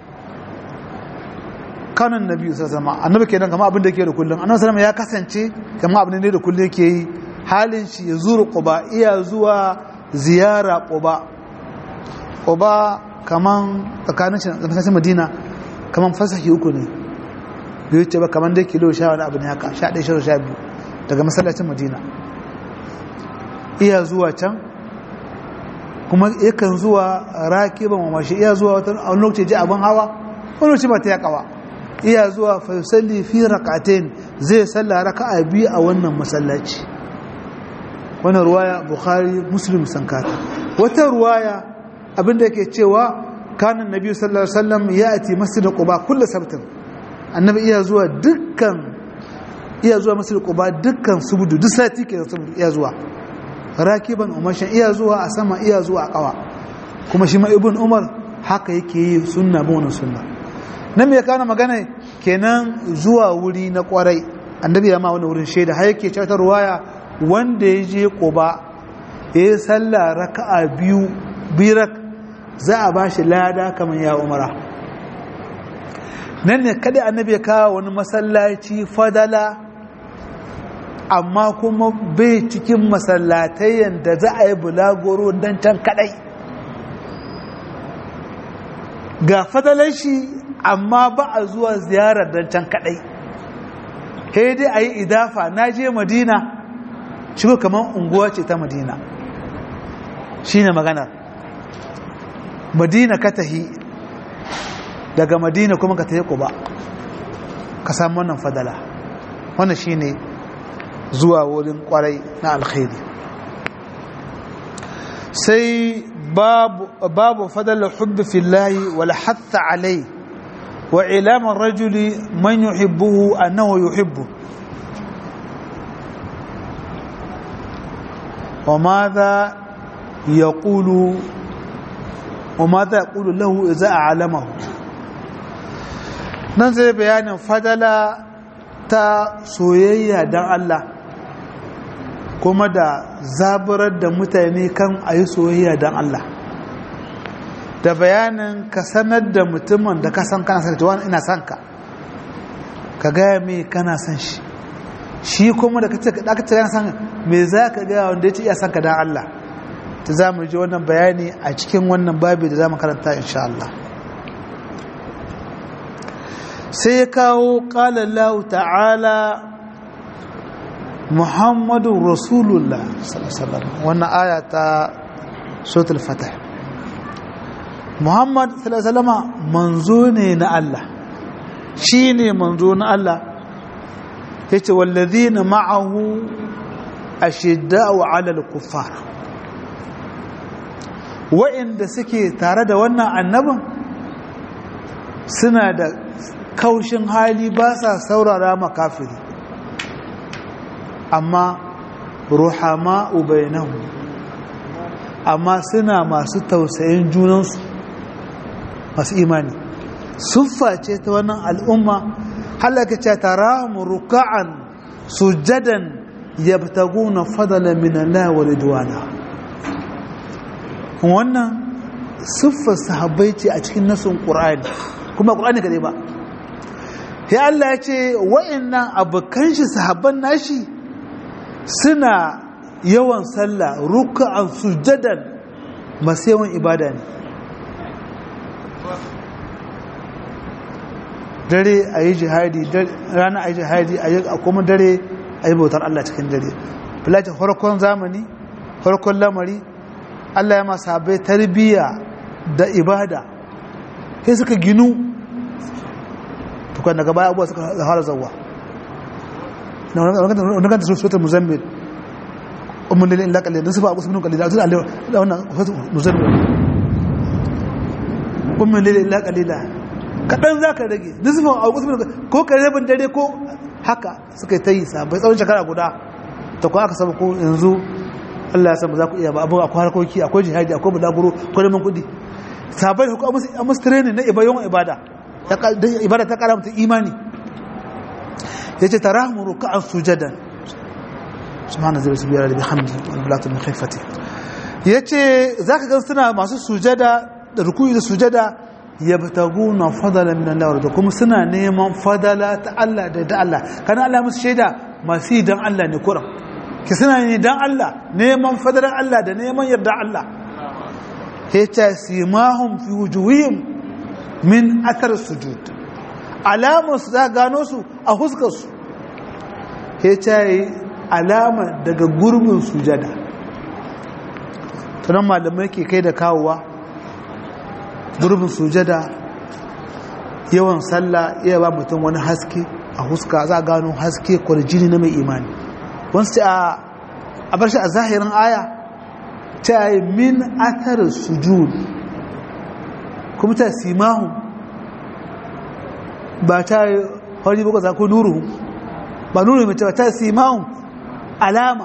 كان النبي صلى الله عليه وسلم annabi kenan kamar abin da yake da kullum annabi sallallahu alaihi ya kasance kamar abin ne da kullum yake yi halin shi ya zuru quba iya zuwa ziyara ƙuba ƙuba kaman tsakanin shi madina kaman fasahi uku ne biyu ce ba kaman dai kilo sha wani abu ne haka sha ɗaya sha sha biyu daga masallacin madina iya zuwa can kuma yakan zuwa rakiban mamashi iya zuwa wata wani lokaci ji abin hawa wani lokaci ba ta yakawa iya zuwa fa yusalli fi rakatain zai salla raka'a biyu a wannan masallaci wannan ruwaya bukhari muslim sankata wata ruwaya abinda yake cewa kanan nabi sallallahu alaihi wasallam ya ati masjid quba kullu sabtin annabi iya zuwa dukkan iya zuwa masjid quba dukkan subudu duk sati ke subudu iya zuwa rakiban umashin iya zuwa a sama iya zuwa a kawa kuma shi ma ibn umar haka yake yi sunna bin wannan sunna nan me kana magana kenan zuwa wuri na kwarai annabi ya ma wani wurin shaida har yake cewa ruwaya wanda ya je ƙuba ya yi sallah raka'a biyu birak za a ba shi lada kamar ya umara nan ne kada annabi ya kawo wani masallaci fadala amma kuma bai cikin masallatai yadda za a yi bulagoro don can kadai ga fadalar shi amma ba a zuwa ziyarar don can kadai dai a yi idafa na je madina shigo kamar unguwa ce ta madina shi ne maganar madina ka tahi daga madina kuma ka tahi ba ka samu wannan fadala wannan shi ne zuwa wurin kwarai na alkhairi sai babu fadala hubbi fillahi wal hatta alai wa ilaman rajuli man yuhibbuhu annahu yuhibbu وماذا يقول وماذا يقول له إذا أعلمه nan zai bayanin fadala ta soyayya don Allah kuma da zaburar da mutane kan a yi soyayya don Allah da bayanin ka sanar da mutumin da ka san kana san wani ina san ka ka gaya mai kana san shi shi kuma da kace ka dakatar yana san me za ka gaya wanda ya ce iya san ka dan Allah ta za mu ji wannan bayani a cikin wannan babi da za mu karanta insha Allah sai ya kawo qala Allah ta'ala Muhammadu Rasulullah sallallahu wannan aya ta suratul fatah Muhammad sallallahu alaihi wasallam manzo ne na Allah shine manzo na Allah yace wallazina ma'ahu ashidda'u 'alal kuffar wa'inda suke tare da wannan annabin suna da kaushin hali ba sa saurara makafiri amma ruhama ubainahu amma suna masu tausayin junansu masu imani suffa ce ta wannan al'umma halaka ce taramu ruka'an sujadan yabtaguna fadala min Allah wa ridwana wannan siffar sahabbai ce a cikin nasun Qur'ani kuma Qur'ani kadai ba ya Allah ya ce wa'annan abokan shi sahabban nashi suna yawan sallah ruka'an sujadan masu yawan ibada ne dare a yi jihadi rana a yi jihadi a kuma dare a yi bautar Allah cikin dare filacin farkon zamani farkon lamari Allah ya masu habai tarbiyya da ibada sai suka ginu tukwan daga baya abuwa suka fara zauwa na wani ganta sotar muzammil umar nilin illa kalli da su ba a kusa minin kalli da wannan muzammil umar nilin illa kalli kaɗan za ka rage nisfin a kusa ko ka rabin dare ko haka suka yi ta yi sabai tsawon shekara guda ta kuwa aka samu ko yanzu allah ya samu za ku iya ba abubuwa akwai harkoki akwai jihadi akwai bulaguro akwai neman kuɗi sabai da kuma a musu training na yawan ibada ibada ta kara mutum imani ya ce ta rahmu ruka'an sujadan subhanahu zai biyar da bihamdi wani bulatun mahaifati ya ce za ka gan suna masu sujada da rukuyi da sujada yabtaguna fadala min Allah da kuma suna neman fadala ta Allah da da Allah kana Allah musu shaida masu yi dan Allah ne kuran ki suna ne dan Allah neman fadalar Allah da neman yarda Allah hita simahum fi wujuhihim min athar sujud alamun su za gano su a huskar su hita alama daga gurbin sujada tunan malamai ke kai da kawowa gurbin sujada yawan sallah iya ba mutum wani haske a huska za a gano haske kwarjini na mai imani wasu a bar shi a zahirin aya ta yi min atar sujud kuma ta simahu ba ta yi hori baka za ko nuru ba nuru mai ta simahu alama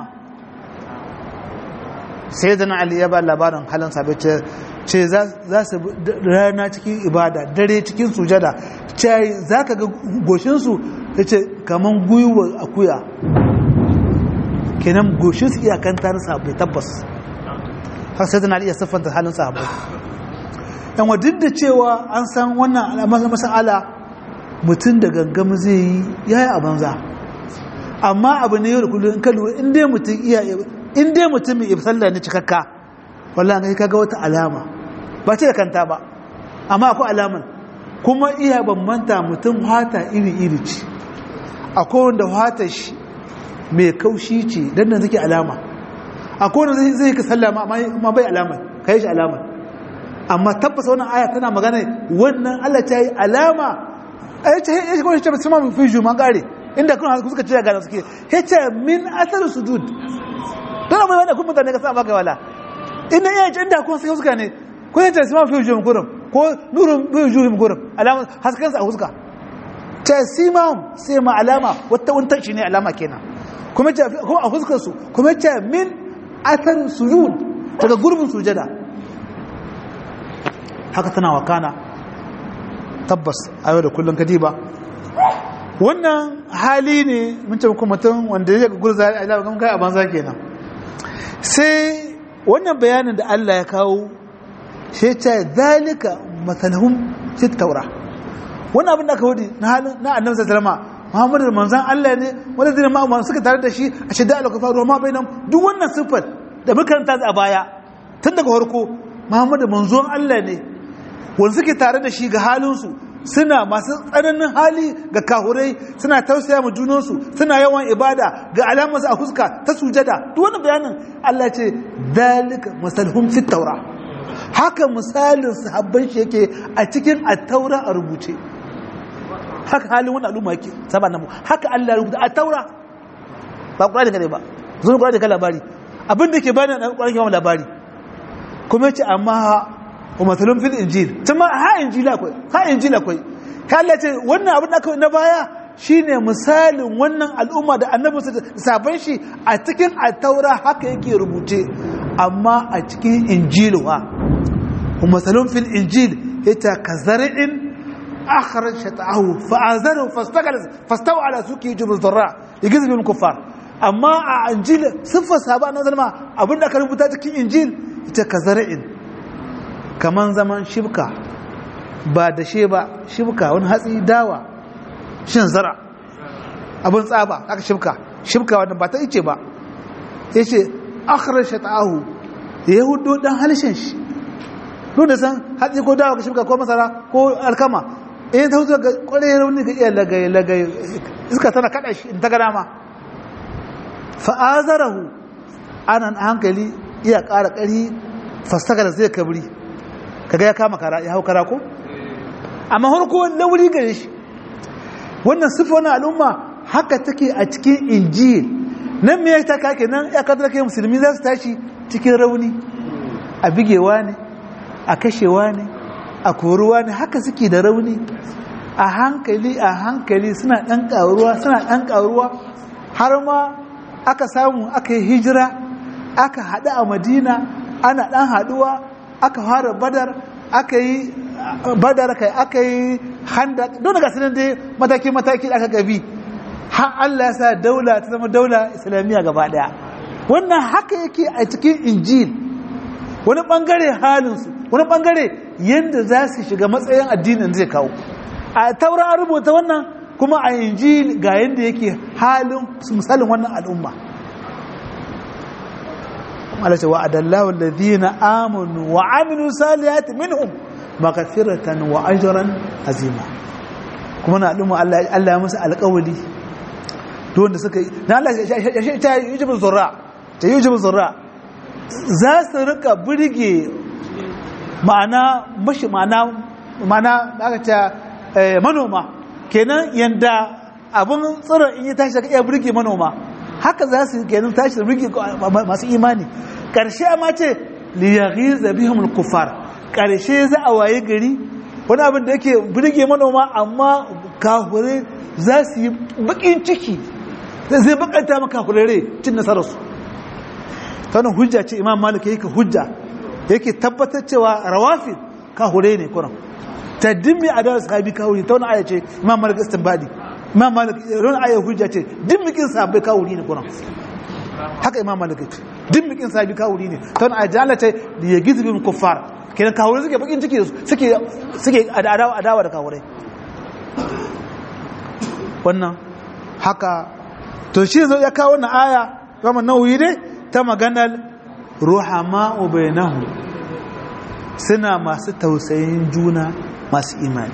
sai da na ali ya ba labarin halin sabai ce za su rana cikin ibada dare cikin sujada ce za ka ga goshinsu ya ce kamar gwiwar akuya kenan goshinsu iyakan tarin sahabbai tabbas har sai tana iya siffanta halin sahabbai yan wa duk da cewa an san wannan masala mutum da gangam zai yi ya yi a banza amma abu ne yau da kullum in ka lura in dai mutum iya in dai mutum mai sallah ne cikakka wallahi ga kaga wata alama ba ce da kanta ba amma akwai alaman kuma iya bambanta mutum hata iri-iri ce akwai wanda hata shi mai kaushi ce don nan suke alama akwai wanda zai ka sallama amma bai alama ka yi shi alama amma tabbasa wannan aya tana magana wannan Allah ta yi alama a yace ya shi kawai ce su ma fi ju man gare inda kun suka ce gane suke ya ce min asar sujud don amma wanda kun mutane ka sa baka wala ina iya ce inda kun sai suka ne ko yace su ma fi ju gurin ko nurun fi ju gurin alama hasken sa a huska ta simam sai ma alama wata wuntar shi ne alama kenan kuma ce kuma a huskar su kuma ce min asar sujud daga gurbin sujada haka tana wakana tabbas a yau da kullum kadiba wannan hali ne mun ce muku mutum wanda ya ga gurza a ila kan kai a banza kenan sai wannan bayanin da Allah ya kawo sai ta zalika matalhum fi taura wannan abin da aka wadi na halin na annabi sallallahu alaihi Muhammadu manzon Allah ne wanda zai ma suka tare da shi a shidda al-kafaru ma bainam duk wannan sifat da muka karanta a baya tun daga farko Muhammadu manzon Allah ne wanda suke tare da shi ga halinsu suna masu tsananin hali ga kahurai suna tausaya ma junansu suna yawan ibada ga alamarsu a fuska ta sujada duk wani bayanin Allah ce dalika masalhum fit taura haka misalin sahabban shi yake a cikin at-taura a rubuce haka halin wani al'umma yake saba namu haka Allah ya rubuta at-taura ba Qur'ani kare ba zuwa ƙwarar da ka labari abin da ke bani na ƙwarar ke labari kuma ce amma wa matsalin fil injil ta ma ha injila akwai ha injila akwai ka Allah ce wannan abin da aka na baya shine misalin wannan al'umma da annabi sabon shi a cikin attaura haka yake rubuce amma a cikin injiluwa wa matsalin fil injil ita ka zari'in akharar shata'ahu fa'azaru fastawa ala suke jibin zarra da gizibin kuffar amma a injil siffar sahaba na zalma abin da aka rubuta cikin injil ita ka zari'in kaman zaman shibka ba da she ba shibka wani hatsi dawa shin zara abin tsaba aka shibka shibka wanda ba ta ice ba ya ce akhirar shata'ahu ya hudu dan halishin shi duk da san hatsi ko dawa ka shibka ko masara ko alkama in ta hutu ga kwarai rauni ga iya lagaye lagaye iska tana kada shi in ta gada ma fa'azarahu anan hankali iya ƙara ƙari fastakar zai kabri kaga ya kama kara ya hau kara ko amma harko lauri gare shi wannan sifa wani al'umma haka take a cikin injil nan me ta kake nan ya kadar kai musulmi za su tashi cikin rauni a bigewa ne a kashewa ne a koruwa ne haka suke da rauni a hankali a hankali suna ɗan ƙaruwa suna ɗan ƙaruwa har ma aka samu aka yi hijira aka haɗu a madina ana ɗan haɗuwa aka fara badar aka yi badar kai aka yi handa don daga sanin dai mataki-mataki aka gabi har Allah ya sa daula ta zama daula islamiyya gaba daya wannan haka yake a cikin injil wani bangare halinsu wani bangare yadda za su shiga matsayin addinin zai kawo a taura an rubuta wannan kuma a injil ga yadda yake halin misalin wannan al'umma Allah ce wa adallahu alladhina amanu wa amilu salihati minhum maghfiratan wa ajran azima kuma na al'umma Allah Allah ya musu alƙawari to wanda suka yi dan Allah ya ta yujibu zurra ta yujibu zurra za su rika burge ma'ana mashi ma'ana ma'ana aka ce manoma kenan yanda abun tsiron in yi tashi daga iya burge manoma haka za su kenan tashi da burge masu imani karshe ma ce liyaghiza bihum al-kuffar karshe za a waye gari wani abin da yake burge manoma amma kahure za su yi bakin ciki zai bakanta maka kahure cin nasararsu ta wani hujja ce imam malik yake hujja yake tabbatar cewa rawafid kahure ne kuran taddimi a dawa sahabi kawuri ta wani aya ce imam malik istinbadi imam malik wani aya hujja ce dimmikin sahabbai kawuri ne kuran haka imam malik ce dimmikin sahabi kawuri ne ta wani aya jala ce da ya gizi bin kuffar kenan kawuri suke bakin ciki suke suke adawa adawa da kawurai wannan haka to shi zo ya kawo wannan aya kama nauyi ne ta maganar ruhama'u bainahu suna masu tausayin juna masu imani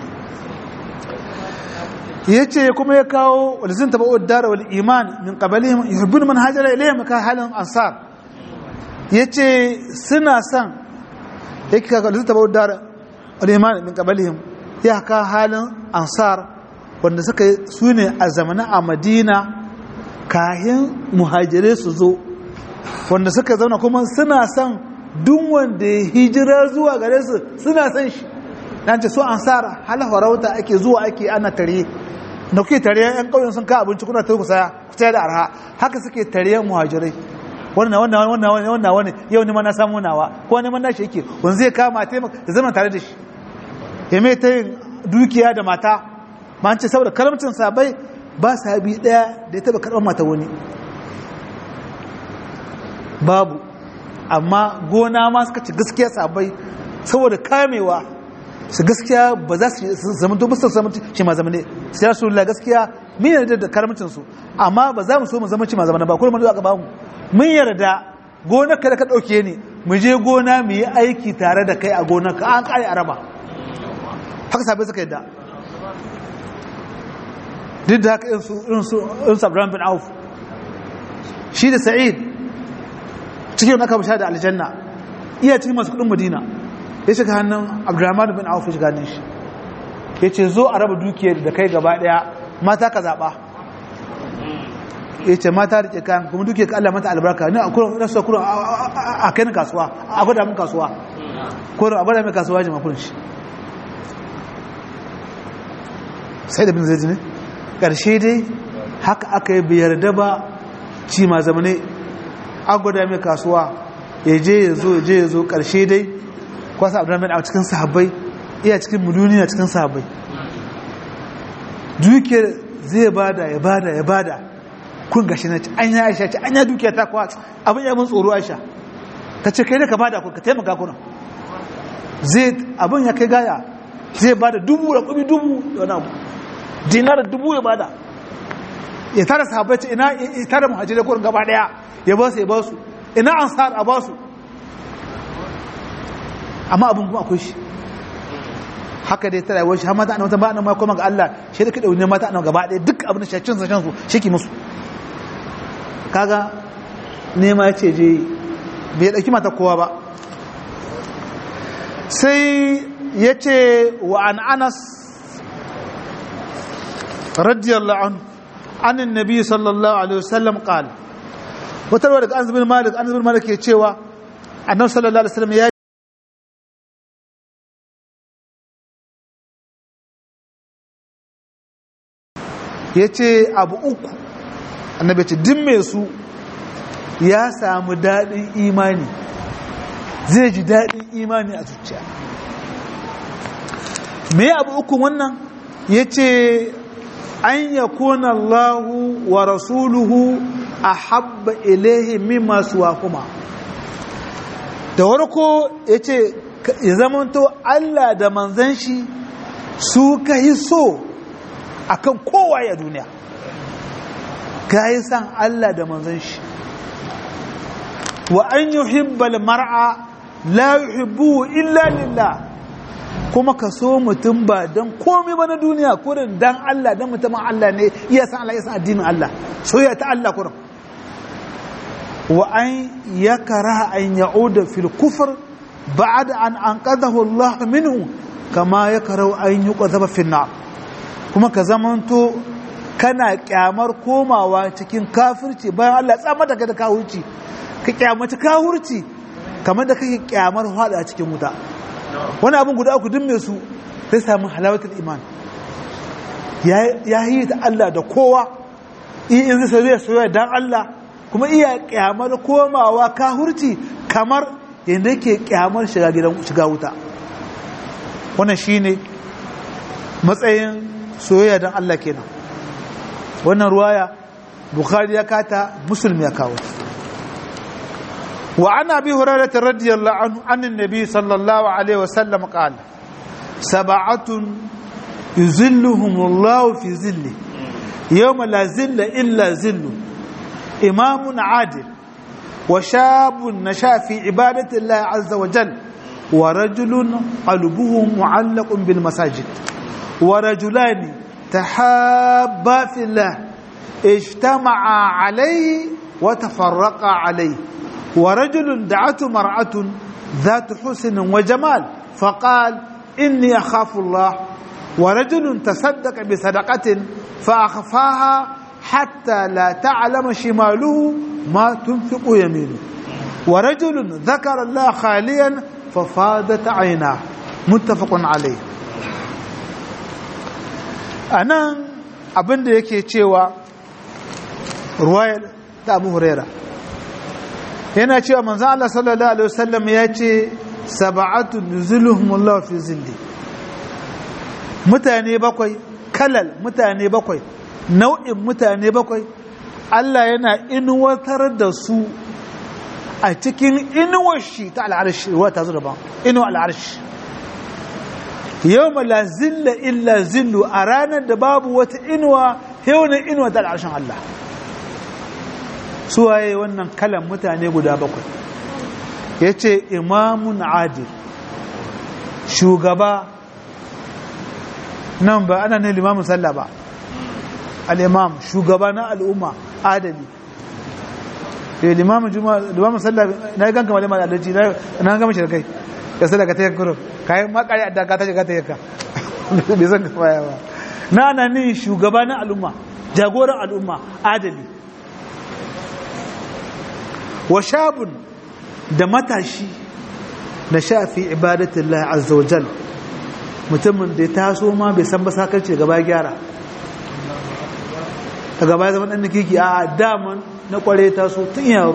yace kuma ya kawo walizin tabau dar wal iman min qablihim yuhibbun man hajara ilayhim ka halin ansar yace suna son yake ka walizin tabau dar wal iman min qablihim ya ka halin ansar wanda suka su ne a zamanin a madina kahin muhajirai su zo wanda suka zauna kuma suna son duk wanda ya hijira zuwa gare su suna son shi dan ce so ansar hal farauta ake zuwa ake ana tare da kuke tare yan kauyen sun ka abinci kuna ta kusaya kusa da arha haka suke tare muhajirai wannan wannan wannan wannan wannan yau ne ma na samu nawa ko ne ma na shi yake wanda zai kama taimaka da zama tare da shi ya mai ta yin dukiya da mata ma an ce saboda karamcin sabai ba sahabi daya da ya taba karɓar mata wani babu amma gona ma suka ci gaskiya sabai saboda kamewa su gaskiya ba za su zama to bisa zama shi ma zamane sai ya sura gaskiya mun yarda da karamcin su amma ba za mu so mu zama ci ma zamane ba kuma mun aka ba mu mun yarda gona ka da ka dauke ni mu je gona mu yi aiki tare da kai a gona ka an kare araba haka sabai suka yadda duk da haka irin su Abraham bin Auf shi da Sa'id cikin wani aka bisha da aljanna iya cikin masu kudin Madina ya shiga hannun Abdurrahman bin Auf ya shiga hannun shi ya ce zo a raba dukiyar da kai gaba daya mata ka zaɓa ya ce mata rike kayan kuma duke ka Allah mata albarka ne a kurin rasa kurin a kai ni kasuwa a gwada min kasuwa kurin a gwada min kasuwa jima kurin shi sai da bin zai ne ƙarshe dai haka aka yi biyar da ba ci ma zamane a gwada min kasuwa ya je ya zo ya je ya zo ƙarshe dai kwasa abdulhamid a cikin sahabbai iya cikin duniya cikin sahabbai duke zai bada ya bada ya bada kun gashi na an ya aisha ce an ya dukiya ta kwa abin ya mun tsoro aisha ta ce kai da ka bada ku ka taimaka kuna zai abin ya kai gaya zai bada dubu da kubi dubu da wani abu dinar dubu ya bada ya tara sahabbai ce ina ya tara muhajirai kurin gaba daya ya ba su ya ba su ina ansar a ba su amma abin kuma akwai shi haka dai ta rayuwar shi har mata annabawa ba annabawa kuma ga Allah shi da kada wani mata annabawa gaba ɗaya duk abin da shi cin sashen su shi ki musu kaga nema ya ce je bai ɗauki mata kowa ba sai ya ce wa an anas radiyallahu an anin nabi sallallahu alaihi wasallam qal wata rawa daga anas bin malik anas bin malik ke cewa annabi sallallahu alaihi wasallam ya ya ce abu uku annabi ce din mai su ya samu daɗin imani zai ji daɗin imani a zuciya me abu uku wannan ya ce an ya kuna Allahu wa rasuluhu a habba ilaihi mimma suwa kuma da warko ya ce ya zamanto Allah da manzan shi su ka yi so akan kowa ya duniya ka yi san Allah da manzan shi wa an yuhibbal mar'a la yuhibbu illa lillah kuma ka so mutum ba don komai ba na duniya kurin dan Allah dan mutumin Allah ne iya san Allah iya san addinin Allah soyayya ta Allah kurin wa an yakara an ya'uda fil kufr ba'da an anqadahu Allah minhu kama yakara an yuqadhaba fil nar kuma ka zamanto kana kyamar komawa cikin kafirci bayan Allah tsamar da ka da kawurci ka kyamaci kawurci kamar da kake kyamar hada a cikin wuta wani abin guda uku dimme su zai samu halawatul iman ya yi ta Allah da kowa in zai soyayya soyayya dan Allah kuma iya kyamar komawa kahurci kamar yadda yake kyamar shiga gidan shiga wuta wannan shine matsayin soyayya dan Allah kenan wannan ruwaya bukhari ya kata muslim ya kawo وعن ابي هريره رضي الله عنه عن النبي صلى الله عليه وسلم قال سبعه يذلهم الله في ظله يوم لا ظل الا ظله امام عادل وشاب نشا في عباده الله عز وجل ورجل قلبه معلق بالمساجد ورجلان تحابا في الله اجتمعا عليه وتفرقا عليه ورجل دعته مرأة ذات حسن وجمال فقال إني أخاف الله ورجل تصدق بصدقة فأخفاها حتى لا تعلم شماله ما تنفق يمينه ورجل ذكر الله خاليا ففاضت عيناه متفق عليه أنا abin da yake cewa ruwayar ta abu huraira yana cewa manzo Allah sallallahu alaihi wasallam ya ce sab'atu nuzuluhumullahu fi zilli mutane bakwai kalal mutane bakwai nau'in mutane bakwai Allah yana inuwatar da su a cikin inuwar shi ta al'arshi ruwa ta zo daban inuwar al'arshi yau la zilla illa zillu a ranar da babu wata inuwa yau na inuwa ta al'arshin Allah suwaye wannan kalan mutane guda bakwai ya ce imamun adil shugaba nan ba ana ne limamin sallah ba al'imam shugaba na al'umma adali ya limamin limamin sallah na yi ganka malamar adalci na gama shi da kai ya sallah ka ta yi kuro ka yi makari a daga ta shiga ta yanka bai zan ka baya ba na ana ne shugaba na al'umma jagoran al'umma adali wa shabun da matashi na shafi ibadatin azza wa jal mutumin da ya taso ma bai san ba sakarci gaba gyara a gaba zama ɗan kiki a daman na kware taso tun yaro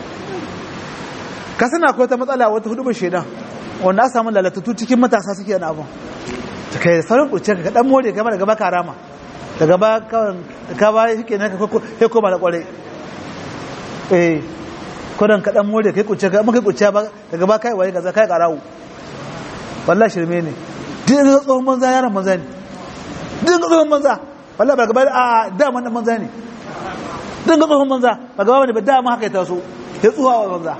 ka sana ko ta matsala wata hudu shaidan wanda aka samu lalatattu cikin matasa suke yana abin ta kai sauran kurce ka dan more gaba da gaba karama da gaba ka ba shi kenan ka koma da kware eh kodan ka dan more kai kurce ka amma kai kurce ba da gaba kai waye kaza kai karawo wallahi shirme ne duk ga tsohon manza yaran manza ne duk ga tsohon manza wallahi ba gaba a dama nan manza ne duk ga tsohon manza ba gaba ne ba dama haka ya taso ya tsuwa wa manza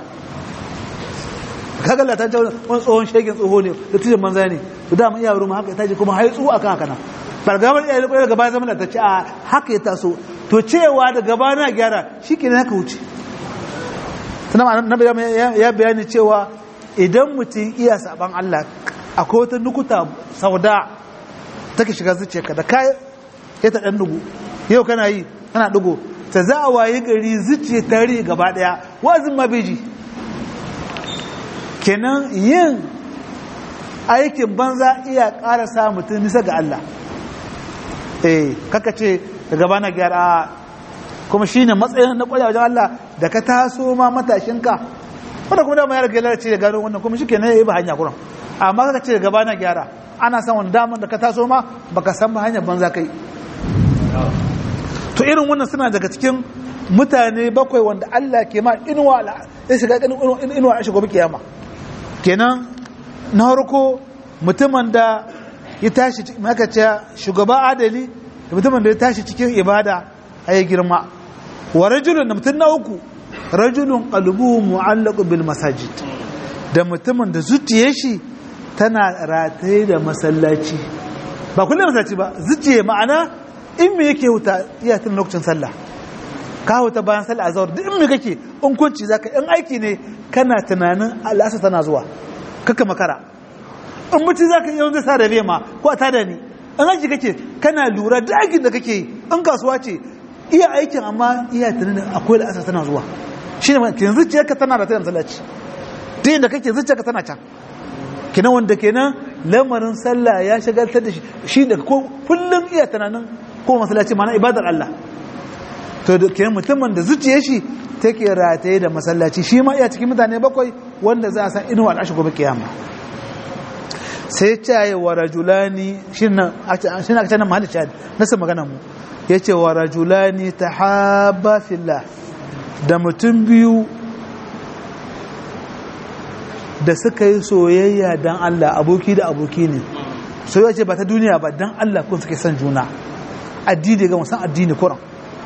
kaga latan ta wani tsohon shegin tsoho ne da tijin manza ne to dama iya ruma haka ya taji kuma hai tsuwa akan haka nan ba gaba iya da kwaya gaba zama latacce a haka ya taso to cewa da gaba na gyara shi ke haka wuce sannan na ya bayani cewa idan mutum iya saban Allah akwai wata nukuta sauda take shiga zuciyarka da kai ya ta dan dugu yau kana yi kana dugu ta za a waye gari zuciya tare gaba daya wazin ma beji kenan yin aikin banza iya ƙara sa mutum nisa ga Allah eh kaka ce da gaba na gyara kuma shine matsayin na kwaya wajen Allah da ka taso ma matashinka wanda kuma dama ya rage lalace da gano wannan kuma shi ke ne ya yi ba hanya kuran amma kaka ce da gaba na gyara ana san wani damar da ka taso ma baka san ba hanyar banza kai to irin wannan suna daga cikin mutane bakwai wanda Allah ke ma inuwa ya shiga inuwa a shigo kiyama kenan na harko mutumin da ya tashi maka ce shugaba adali da mutumin da ya tashi cikin ibada a yi girma wa rajulun da mutum na uku rajulun qalbuhu mu'allaqu bil masajid da mutumin da zuciyar shi tana rataye da masallaci ba kullum masallaci ba zuciye ma'ana in me yake huta iya tun lokacin sallah ka huta bayan sallah azhar duk in me kake in kunci zaka in aiki ne kana tunanin al'asa tana zuwa kaka makara in mutum zaka yi wanda sa da ma ko a tada ni in aiki kake kana lura da aikin da kake yi in kasuwa ce iya aikin amma iya tunanin akwai al'asa tana zuwa shine ma kin zuciyarka tana da tayin masallaci duk da kake zuciyarka tana can kenan wanda kenan lamarin sallah ya shagaltar da shi shi da ko kullum iya tunanin ko masallaci mana ibadar Allah to da kenan mutumin da zuciyar shi take rataye da masallaci shi ma iya cikin mutane bakwai wanda za a san inuwa al'ashi gobe kiyama sai caye wa rajulani shi na aka canan mahalli shahad nasa magana mu ya ce wa rajulani ta haɓa fillah da mutum biyu da suka yi soyayya don Allah aboki da aboki ne soyayya ce ba ta duniya ba don Allah kun suke son juna addini ga musan addini kuran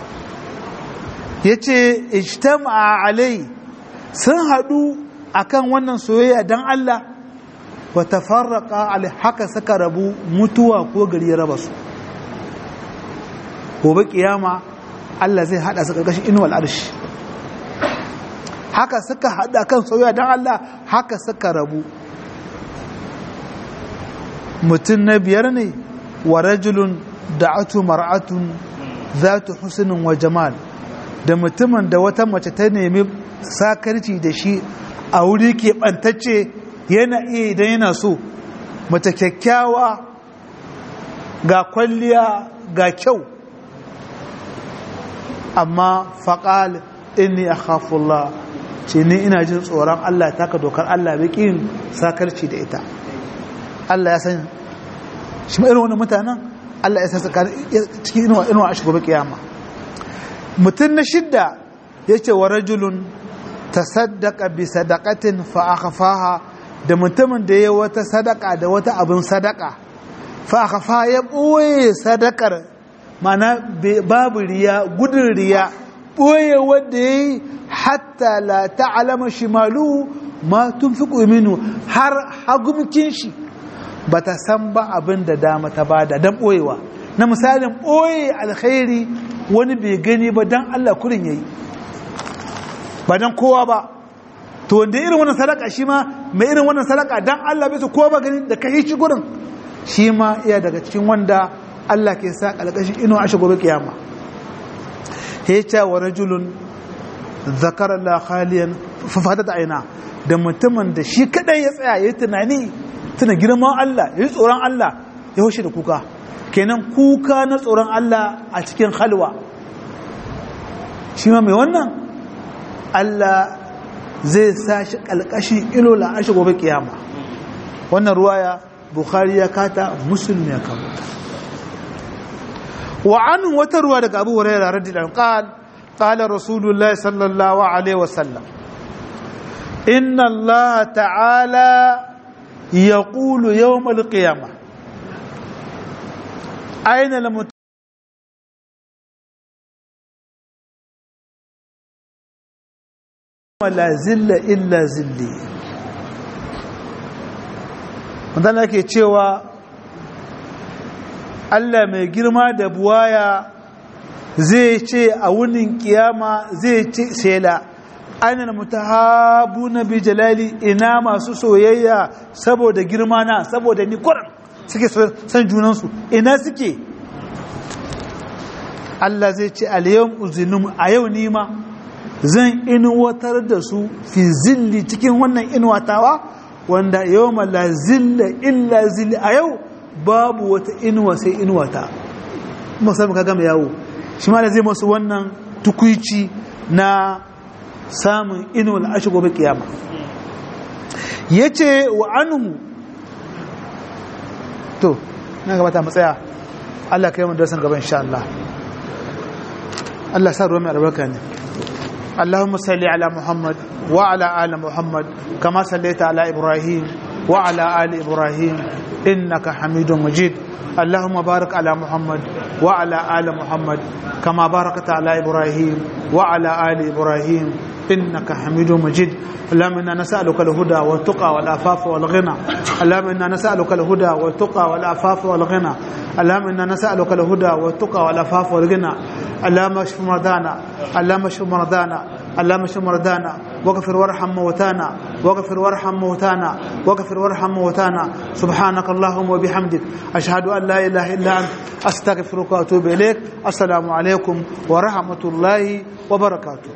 ya ce ijtama alai sun haɗu akan wannan soyayya don Allah wa tafarraqa alai haka suka rabu mutuwa ko gari ya raba su gobe kiyama Allah zai hada su karkashin inuwal arshi haka suka hada kan soyayya don Allah haka suka rabu mutum na biyar ne wa rajulun da'atu mar'atun zatu husnin wa jamal da mutumin da wata mace ta nemi sakarci da shi a wuri ke bantacce yana iya idan yana so mace kyakkyawa ga kwalliya ga kyau amma faƙal inni a khafullah ce ni ina jin tsoron Allah taka dokar Allah bikin sakarci da ita Allah ya san shi irin wani mutanen Allah ya sassa cikin inuwa inuwa a shigobe kiyama mutum na shidda ya ce wa rajulun ta saddaka bi sadakatin fa'akafaha da mutumin da ya wata sadaka da wata abin sadaka fa'akafa ya ɓoye sadakar mana babu riya gudun riya ɓoye wadda ya yi hatta la ta'alama shimalu ma tun fi minu har hagumkin shi ba ta san ba abin da dama ta bada don ɓoyewa na misalin ɓoye alkhairi wani bai gani ba don Allah kurin yayi ba don kowa ba to wanda irin wannan sadaka shi ma mai irin wannan sadaka don Allah bai su kowa ba gani da kai shi gurin shi ma iya daga cikin wanda Allah ke sa ƙalƙashin ino a gobe kiyama hecha wa rajulun zakar Allah khaliyan fafadat aina da mutumin da shi kadai ya tsaya yayi tunani tuna girman Allah yayi tsoron Allah ya hoshe da kuka kenan kuka na tsoron Allah a cikin halwa shi ma mai wannan Allah zai sa shi kalkashi ilo la'ashi gobe kiyama wannan ruwaya bukhari ya kata muslim ya kawo wa an wata ruwa daga abu hurairah radiyallahu qal qala rasulullahi sallallahu alaihi wasallam inna allaha ta'ala yaqulu yawm al-qiyamah aina lam la zilla illa zilli wanda ke cewa Allah mai girma da buwaya zai ce a wunin kiyama zai ce sela ainihin mutahabu na bi jalali ina masu soyayya saboda girma na saboda ni kuran suke san junansu ina suke Allah zai ce aliyan uzinin a yau nima zan inuwatar da su fi zilli cikin wannan inuwatawa wanda yau la zilla illa zilli a yau babu wata inuwa sai inuwata musamman ka gama yawo shi ma da zai masu wannan tukwici na samun inuwar ashe gobe kiyama ya ce wa anhu to na gabata matsaya Allah ka yi mun darasin gaban insha Allah Allah sa ruwa mai albarka ne اللهم صل على محمد وعلى آل محمد كما صليت على إبراهيم وعلى آل إبراهيم إنك حميد مجيد اللهم بارك على محمد وعلى آل محمد كما باركت على إبراهيم وعلى آل إبراهيم إنك حميد مجيد اللهم إنا نسألك الهدى والتقى والعفاف والغنى اللهم إنا نسألك الهدى والتقى والعفاف والغنى اللهم إنا نسألك الهدى والتقى والعفاف والغنى اللهم اشف مرضانا اللهم اشف مرضانا اللهم اشف مرضانا واغفر وارحم موتانا واغفر وارحم موتانا واغفر وارحم موتانا سبحانك اللهم وبحمدك أشهد أن لا إله إلا أنت أستغفرك وأتوب إليك السلام عليكم ورحمة الله وبركاته